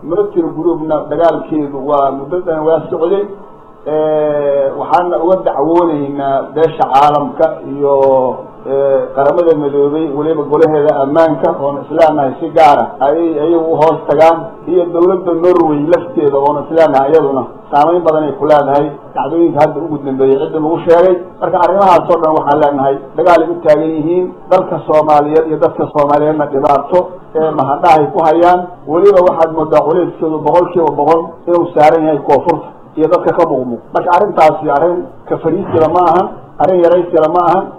military groupna dagaalkeedu waa muddadan waa socday waxaana uga dacwooneynaa beesha caalamka iyo qaramada midoobay weliba golaheeda ammaanka oona isleenahay si gaara ayay ayagu uhoos tagaan iyo dawladda norway lafteeda oona isleenahay iyaduna saamayn badan ay ku leedahay dacdooyinka hadda ugu dambeeyey cidda lagu sheegay marka arrimahaas oo dhan waxaan leenahay dagaal ay u taagan yihiin dalka soomaaliyeed iyo dadka soomaaliyeedna dhibaato ee mahadhahay ku hayaan weliba waxaad moodaa culeyskeedu boqol kiiba boqol inuu saaran yahay koonfurta iyo dadka ka muuqmuuq marka arrintaasi arrin ka fariisila ma ahan arrin yaraysila ma ahan